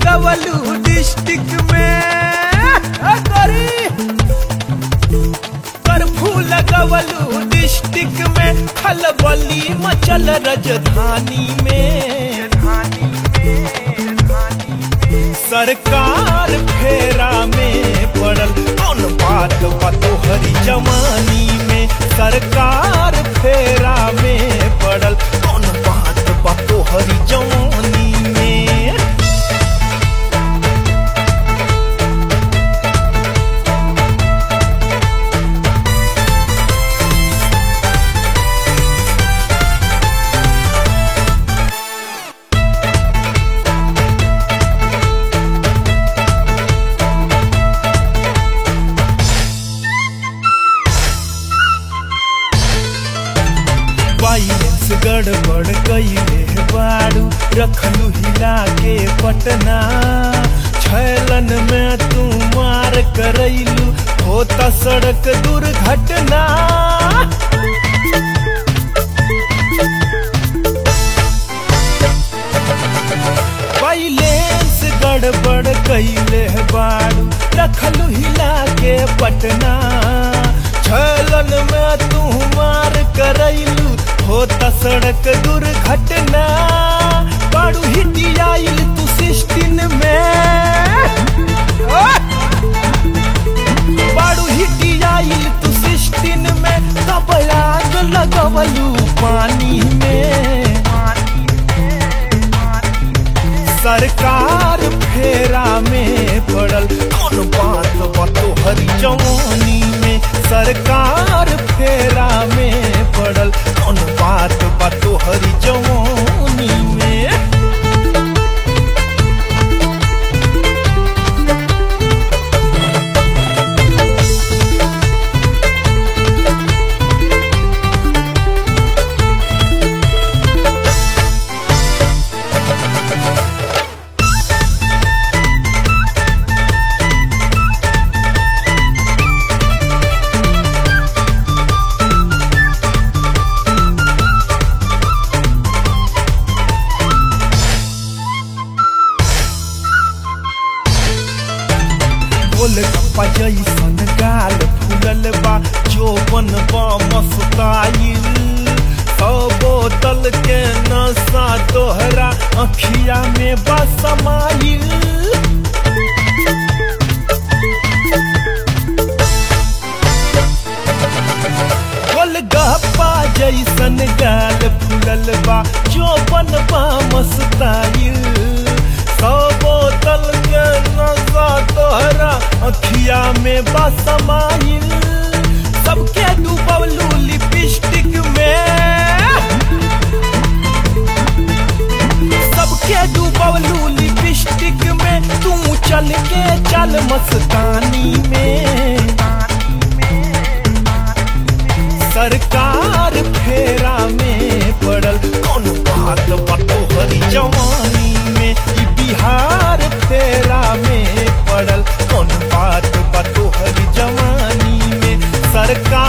लगवलू डिस्ट्रिक्ट में ए गोरी कर्फ्यू लगवलू डिस्ट्रिक्ट में खलबली मचल राजधानी में सरकार फेरा में पड़ल कौन बात बा तोहरी जवानी में सरकार फेरा में पड़ल कौन बात बा तोहरी जवानी में बाइलेंस गड़बड़ कइले बाड़ू रखलू हिला के पटना छैलन में तू मार करैलू होता सड़क दुर्घटना बाइलेंस गड़बड़ कइले बाड़ू रखलू हिला के पटना छलन में तू मार करैलू होता सड़क दुर्घटना बाड़ू हिटियाइल तू सिस्टिन में बाड़ू हिटियाइल तू सिस्टिन में तब आग लगवलू पानी में सरकार फेरा में पड़ल कौन बात बा तोहरी जवानी में सरकार फेरा में पड़ल कौन बात बा तोहरी जवानी में गोल गप्पा जैसन गाल फूलल बा जोबन बा मस्ताइल सौ बोतल के नशा तोहरा अखिया में बा समाइल गोल गप्पा जैसन गाल फूलल बा जोबन बा मस्ताइल सौ बोतल के नशा तोहरा अखिया में बा समाइल सबके डूबलू लिपस्टिक में सबके डूबलू लिपस्टिक में तू चल के चल मस्तानी में सरकार फेरा में पड़ल कौन बात बा तोहरी जवानी में ई बिहार फेरा में पड़ल कौन बात बा तोहरी जवानी में सरकार